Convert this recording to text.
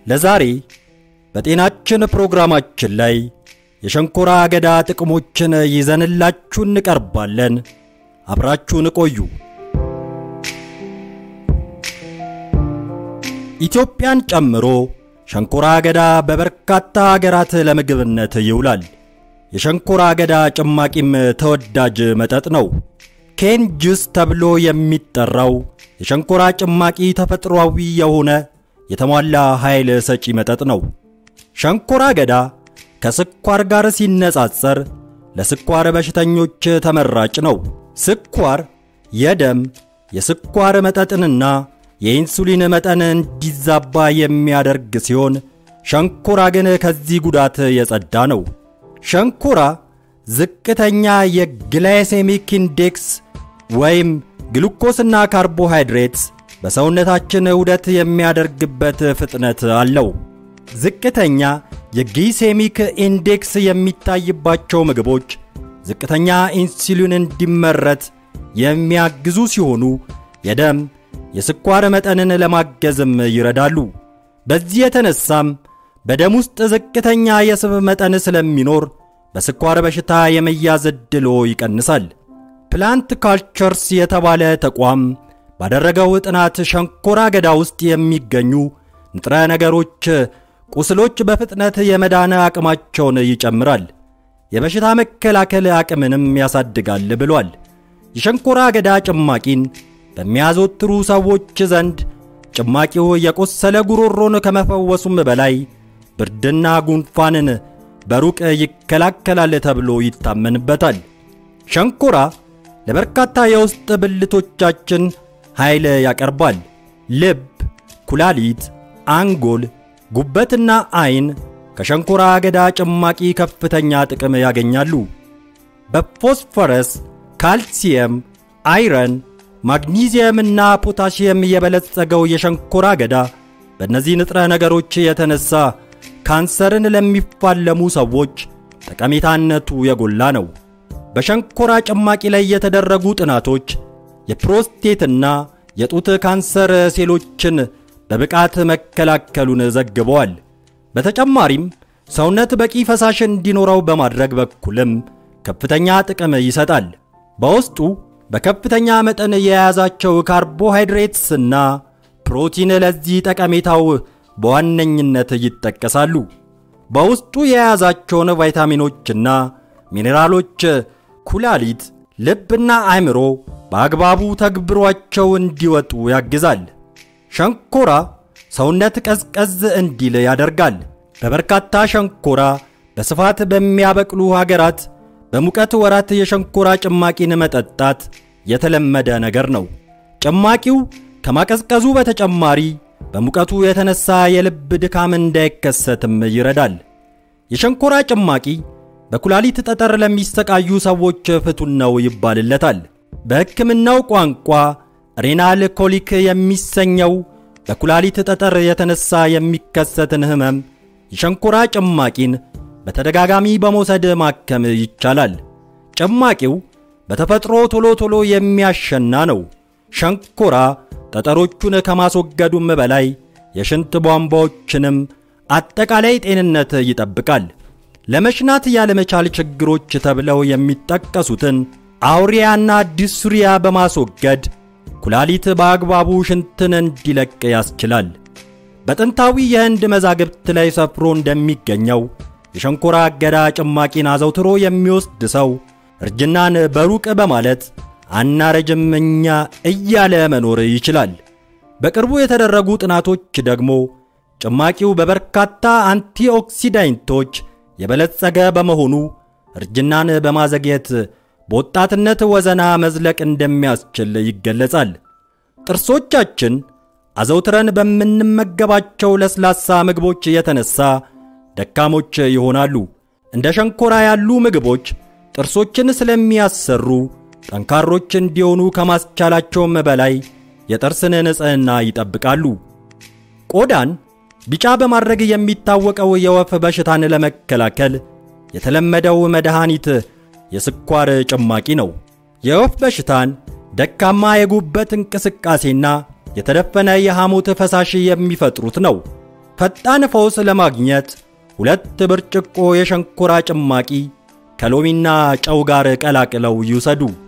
ለዛሬ በጤናችን ፕሮግራማችን ላይ የሸንኮራ አገዳ ጥቅሞችን ይዘንላችሁ እንቀርባለን። አብራችሁን ቆዩ። ኢትዮጵያን ጨምሮ ሸንኮራ አገዳ በበርካታ አገራት ለምግብነት ይውላል። የሸንኮራ አገዳ ጭማቂም ተወዳጅ መጠጥ ነው። ኬን ጁስ ተብሎ የሚጠራው የሸንኮራ ጭማቂ ተፈጥሯዊ የሆነ የተሟላ ኃይል ሰጪ መጠጥ ነው። ሸንኮራ አገዳ ከስኳር ጋር ሲነጻጸር ለስኳር በሽተኞች ተመራጭ ነው። ስኳር የደም የስኳር መጠጥንና የኢንሱሊን መጠን እንዲዛባ የሚያደርግ ሲሆን ሸንኮራ ግን ከዚህ ጉዳት የጸዳ ነው። ሸንኮራ ዝቅተኛ የግላይሴሚክ ኢንዴክስ ወይም ግሉኮስና ካርቦሃይድሬትስ በሰውነታችን ውደት የሚያደርግበት ፍጥነት አለው። ዝቅተኛ የግሊሴሚክ ኢንዴክስ የሚታይባቸው ምግቦች ዝቅተኛ ኢንሱሊን እንዲመረት የሚያግዙ ሲሆኑ የደም የስኳር መጠንን ለማገዝም ይረዳሉ። በዚህ የተነሳም በደም ውስጥ ዝቅተኛ የስብ መጠን ስለሚኖር በስኳር በሽታ የመያዝ ዕድሎ ይቀንሳል። ፕላንት ካልቸርስ የተባለ ተቋም ባደረገው ጥናት ሸንኮራ አገዳ ውስጥ የሚገኙ ንጥረ ነገሮች ቁስሎች በፍጥነት የመዳን አቅማቸውን ይጨምራል፣ የበሽታ መከላከል አቅምንም ያሳድጋል ብሏል። የሸንኮራ አገዳ ጭማቂን በሚያዘወትሩ ሰዎች ዘንድ ጭማቂው የቆሰለ ጉሮሮን ከመፈወሱም በላይ ብርድና ጉንፋንን በሩቅ ይከላከላል ተብሎ ይታመንበታል። ሸንኮራ ለበርካታ የውስጥ ብልቶቻችን ኃይል ያቀርባል። ልብ፣ ኩላሊት፣ አንጎል፣ ጉበትና አይን ከሸንኮራ አገዳ ጭማቂ ከፍተኛ ጥቅም ያገኛሉ። በፎስፈረስ፣ ካልሲየም፣ አይረን፣ ማግኒዚየም እና ፖታሺየም የበለጸገው የሸንኮራ አገዳ በእነዚህ ንጥረ ነገሮች የተነሳ ካንሰርን ለሚፋለሙ ሰዎች ጠቀሜታነቱ የጎላ ነው። በሸንኮራ ጭማቂ ላይ የተደረጉ ጥናቶች የፕሮስቴትና የጡት ካንሰር ሴሎችን በብቃት መከላከሉን ዘግበዋል። በተጨማሪም ሰውነት በቂ ፈሳሽ እንዲኖረው በማድረግ በኩልም ከፍተኛ ጥቅም ይሰጣል። በውስጡ በከፍተኛ መጠን የያዛቸው ካርቦሃይድሬትስና ፕሮቲን ለዚህ ጠቀሜታው በዋነኝነት ይጠቀሳሉ። በውስጡ የያዛቸውን ቫይታሚኖችና ሚኔራሎች ኩላሊት፣ ልብና አእምሮ በአግባቡ ተግብሯቸው እንዲወጡ ያግዛል። ሸንኮራ ሰውነት ቀዝቀዝ እንዲል ያደርጋል። በበርካታ ሸንኮራ በስፋት በሚያበቅሉ ሀገራት በሙቀት ወራት የሸንኮራ ጭማቂን መጠጣት የተለመደ ነገር ነው። ጭማቂው ከማቀዝቀዙ በተጨማሪ በሙቀቱ የተነሳ የልብ ድካም እንዳይከሰትም ይረዳል። የሸንኮራ ጭማቂ በኩላሊት ጠጠር ለሚሰቃዩ ሰዎች ፍቱን ነው ይባልለታል። በሕክምናው ቋንቋ ሬናል ኮሊክ የሚሰኘው በኩላሊት ጠጠር የተነሳ የሚከሰትን ህመም የሸንኮራ ጭማቂን በተደጋጋሚ በመውሰድ ማከም ይቻላል። ጭማቂው በተፈጥሮ ቶሎ ቶሎ የሚያሸና ነው። ሸንኮራ ጠጠሮቹን ከማስወገዱም በላይ የሽንት ቧንቧዎችንም አጠቃላይ ጤንነት ይጠብቃል። ለመሽናት ያለመቻል ችግሮች ተብለው የሚጠቀሱትን አውሪያና ዲሱሪያ በማስወገድ ኩላሊት በአግባቡ ሽንትን እንዲለቅ ያስችላል። በጥንታዊ የህንድ መዛግብት ላይ ሰፍሮ እንደሚገኘው የሸንኮራ አገዳ ጭማቂን አዘውትሮ የሚወስድ ሰው እርጅናን በሩቅ በማለት አናረጅም እኛ እያለ መኖር ይችላል። በቅርቡ የተደረጉ ጥናቶች ደግሞ ጭማቂው በበርካታ አንቲኦክሲዳንቶች የበለጸገ በመሆኑ እርጅናን በማዘግየት በወጣትነት ወዘና መዝለቅ እንደሚያስችል ይገለጻል። ጥርሶቻችን አዘውትረን በምንመገባቸው ለስላሳ ምግቦች የተነሳ ደካሞች ይሆናሉ። እንደ ሸንኮራ ያሉ ምግቦች ጥርሶችን ስለሚያሰሩ ጠንካሮች እንዲሆኑ ከማስቻላቸውም በላይ የጥርስን ንጽሕና ይጠብቃሉ። ቆዳን ቢጫ በማድረግ የሚታወቀው የወፍ በሽታን ለመከላከል የተለመደው መድኃኒት የስኳር ጭማቂ ነው። የወፍ በሽታን ደካማ የጉበት እንቅስቃሴና የተደፈነ የሐሞት ፈሳሽ የሚፈጥሩት ነው። ፈጣን ፈውስ ለማግኘት ሁለት ብርጭቆ የሸንኮራ ጭማቂ ከሎሚና ጨው ጋር ቀላቅለው ይውሰዱ።